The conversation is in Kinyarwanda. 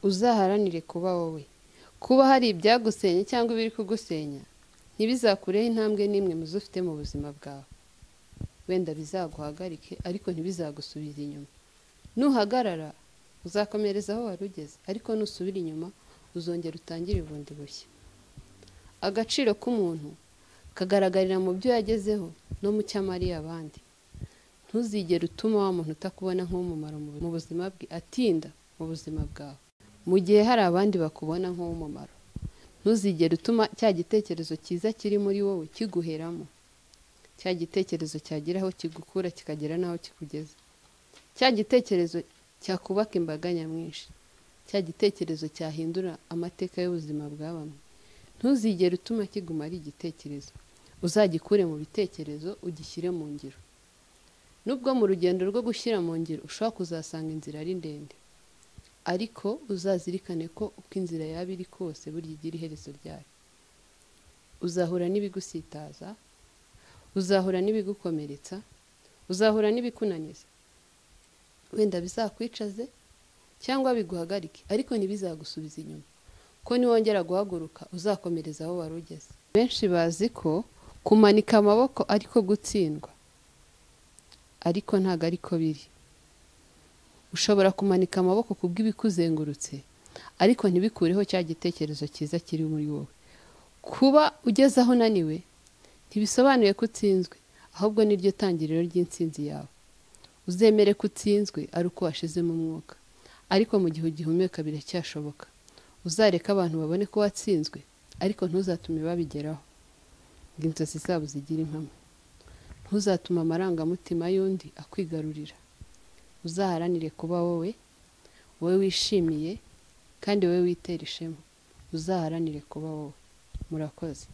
uzaharanire kuba wowe kuba hari ibyagusenya cyangwa ibiri kugusenya ntibizakureho intambwe n'imwe mu zo ufite mu buzima bwawe wenda bizaguhagarike ariko ntibizagusubira inyuma nuhagarara uzakomereza aho wari ugeze ariko nusubira inyuma uzongera utangire ubundi bushya agaciro k'umuntu kagaragarira mu byo yagezeho no mu cyo amariye abandi ntuzigere utuma wa muntu utakubona nk'umumaro mu buzima bwe atinda mu buzima bwawe mu gihe hari abandi bakubona nk'umumaro ntuzigere utuma cya gitekerezo cyiza kiri muri wowe kiguheramo cya gitekerezo cyagira aho kigukura kikagera n'aho kikugeza cya gitekerezo cyakubaka imbaga nyamwinshi cya gitekerezo cyahindura amateka y'ubuzima bwa bamwe ntuzigere utuma kiguma ari igitekerezo uzagikure mu bitekerezo ugishyire mu ngiro nubwo mu rugendo rwo gushyira mu ngiro ushobora kuzasanga inzira ari ndende ariko uzazirikane ko uko inzira yaba iri kose burya igira iherezo ryayo uzahura n'ibigusitaza uzahura n'ibigukomeretsa uzahura n'ibikunaniza wenda bizakwicaze cyangwa biguhagarike ariko ntibizagusubiza inyuma ko niwongera guhaguruka uzakomereza aho wari ugeze benshi bazi ko kumanika amaboko ariko gutsindwa ariko ntabwo ariko biri ushobora kumanika amaboko ku bw'ibikuzengurutse ariko ntibikureho cya gitekerezo cyiza kiri muri wowe kuba ugeze aho unaniwe ntibisobanuye ko utsinzwe ahubwo niryo tangiriro ry'insinzi yawe uzemere ko utsinzwe ari uko washizemo umwuka ariko mu gihe ugihumeka biracyashoboka uzareka abantu babone ko watsinzwe ariko ntuzatume babigeraho ngo inzozi zabo zigire impamo ntuzatume amarangamutima y'undi akwigarurira uzaharanire kuba wowe wowe wishimiye kandi wowe witera ishema uzaharanire kuba wowe murakoze